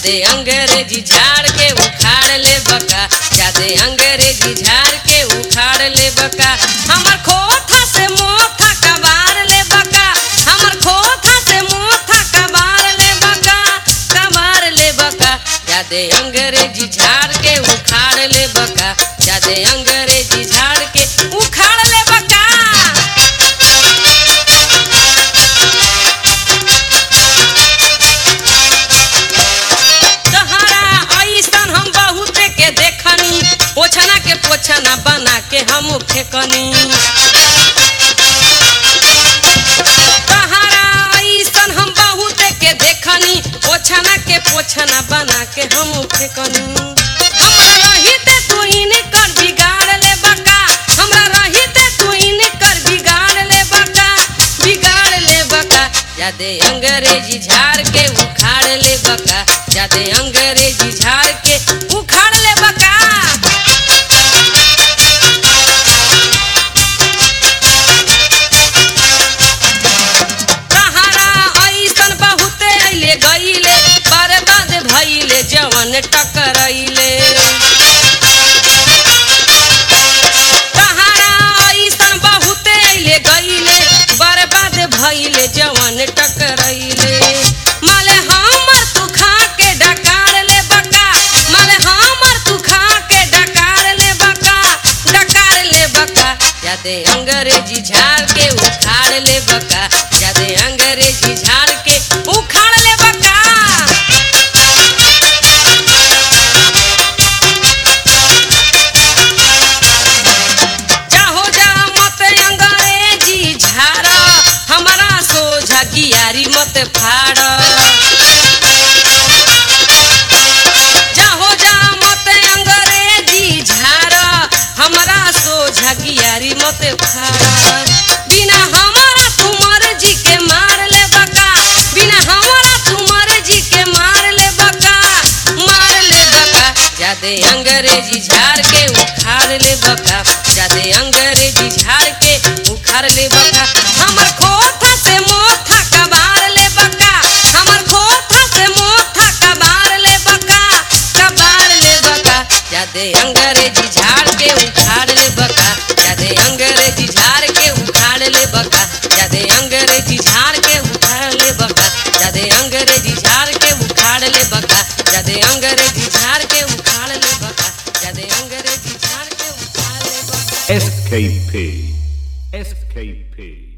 जादे अंग्रेजी झाड़ के उखाड़ ले बका जादे अंग्रेजी झाड़ के उखाड़ ले बका हमर खोथा से मोथा कबार ले बका हमर खोथा से मोथा कबार ले बका कबार ले बका जादे अंग्रेजी झाड़ के उखाड़ ले बका जादे अंग्रेजी झाड़ के उखाड़ ले बका तहरा ऐसन हम बहुत के देखनी पोछना के पोछना बना के हम फेकनी तहरा ऐसन हम बहुत के देखनी पोछना के पोछना बना के हम फेकनी हमरा रहिते तू इनकर बिगाड़ ले बका हमरा रहिते तू इनकर बिगाड़ ले बका बिगाड़ ले बका जादे अंग्रेजी झाड़ के उखाड़ ले बका जादे अंग्रेजी झाड़ के उखाड़ ले बका तहरा ऐसन बहुते अइले गइले बर्बाद भइले जवन टकरइले तहरा ऐसन बहुते अइले गइले बर्बाद भइले जवन टकरइले माले हमर तू खा के डकार ले बका माले हमर तू खा के डकार ले बका डकार ले बका जादे अंग्रेजी झाड़ के उखाड़ ले बका जादे अंग्रेजी झाड़ के उखाड़ ले बका चाहो जा मत अंग्रेजी झाड़ हमारा सोझा गियारी मत फाड़ चाहो जा मत अंग्रेजी झाड़ हमारा सोझा गियारी मत फाड़ बिना हमारा तुमर जी के मार ले बका बिना हमारा तुमर जी के मार ले बका मार ले बका जादे अंग्रेजी झाड़ के उखाड़ ले बका जादे अंग्रेजी झाड़ के उखाड़ ले बका हमर खोथा से मोथा कबार ले बका हमर खोथा से मोथा कबार ले बका कबार ले बका जादे अंग्रेजी झाड़ के उखाड़ ले बका जादे अंग्रेजी झाड़ के उखाड़ ले बका जादे अंग्रेजी झाड़ के उखाड़ ले बका जादे अंग्रेजी झाड़ के उखाड़ ले बका जादे अंग्रेजी झाड़ के उखाड़ ले बका जादे अंग्रेजी झाड़ के उखाड़ ले बका SKP. SKP.